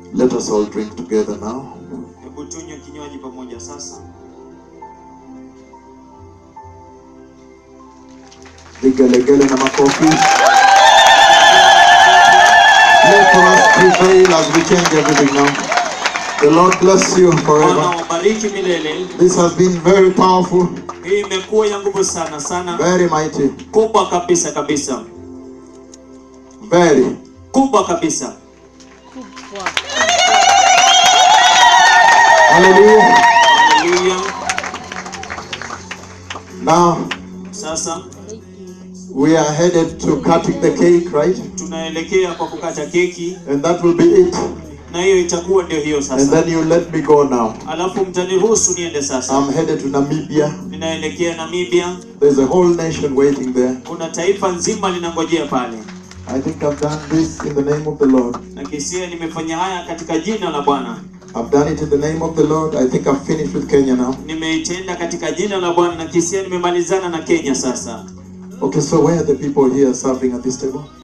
Let us all drink together now. Hebu tunywe kinywaji pamoja sasa. Vigelegele na makofi. Let us prevail as we change everything now. The Lord bless you Bwana forever. wabariki milele. This has been very powerful, Hii imekuwa ya nguvu sana sana, very mighty, kubwa kabisa kabisa, very. kubwa kabisa. Hallelujah. Haleluya. Now Sasa we are headed to cutting the cake, right? tunaelekea kwa kukata keki, And that will be it. na hiyo itakuwa ndio hiyo And sasa. then you let me go now. Alafu mtaniruhusu niende sasa. I'm headed to Namibia. Ninaelekea Namibia, There's a whole nation waiting there. kuna taifa nzima linangojea pale. I think I've done this in the name of the Lord. Na kisia nimefanya haya katika jina la Bwana. I've done it in the name of the Lord. I think I've finished with Kenya now. Nimeitenda katika jina la Bwana na kisia nimemalizana na Kenya sasa. Okay, so where are the people here serving at this table?